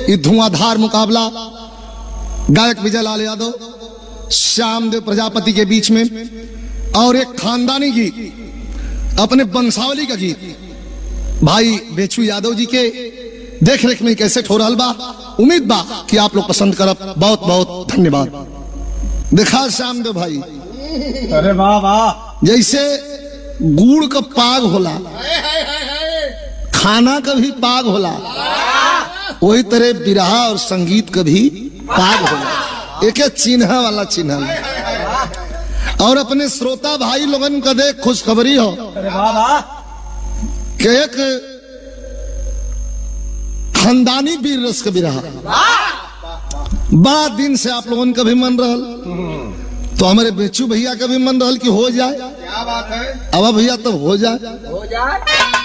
ये धुआंधार मुकाबला गायक विजय लाल यादव श्यामदेव प्रजापति के बीच में और एक खानदानी गीत अपने बंसावली का गीत भाई बेचू यादव जी के देख रेख में कैसे हो रहा बा उम्मीद बा कि आप लोग पसंद करब बहुत बहुत धन्यवाद देखा श्यामदेव भाई अरे वाह वाह जैसे गुड़ का पाग होला खाना का भी पाग होला वही तरह बिरहा और संगीत का भी पाग होला एक चिन्ह वाला चिन्ह है। और अपने श्रोता भाई लोगन का देख खुशखबरी हो अरे वाह वाह कि एक खानदानी वीर रस का बिरहा बड़ा दिन से आप लोगन का भी मन रहल तो हमारे बेचू भैया का भी मन रहल कि हो जाए क्या बात है अब भैया तब हो जाए हो जाए